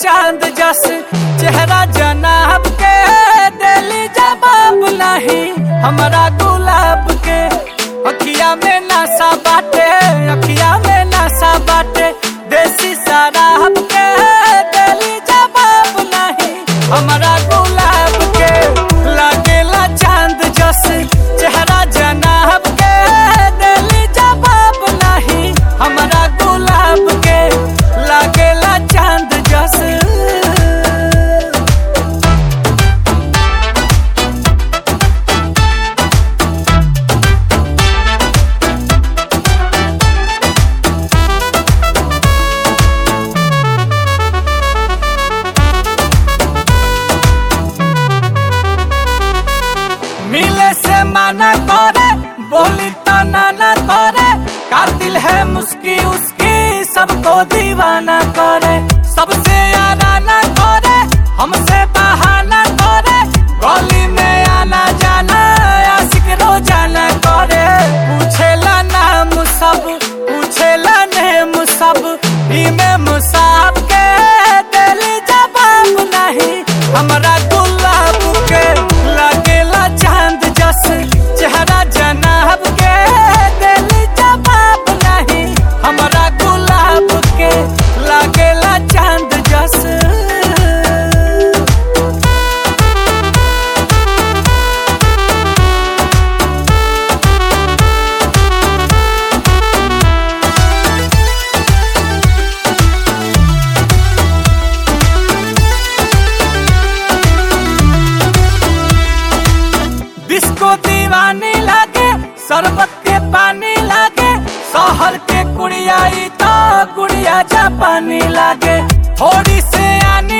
चांद जस चेहरा जनाब के दिली जवाब नहीं हमारा गुलाब के अखिया में नशा बाटे अखिया में नशा बाटे देसी शराब के दिली जवाब नहीं हमारा गुलाब के लागेला चांद जस चेहरा जनाब के दिली जवाब नहीं हमारा गुलाब के लागेला चांद जस मिले से माना करे बोली तो नाना करे कातिल है मुस्की उसकी सबको दीवाना करे सबसे आना ना करे हमसे बहाना करे गली में आना जाना आशिक रोजाना करे पूछेला नाम सब पूछेला नेम सब इमे मुसाब के दिली जवाब नहीं हमारा गुलाब के लगेला चांद जस चेहरा जनाब के दिली जवाब नहीं हमारा गुलाब के लगेला चांद जस डिस्को दीवानी लागे शरबत के पानी लागे शहर के कुड़िया ई तो कुड़िया जापानी लागे थोड़ी से आनी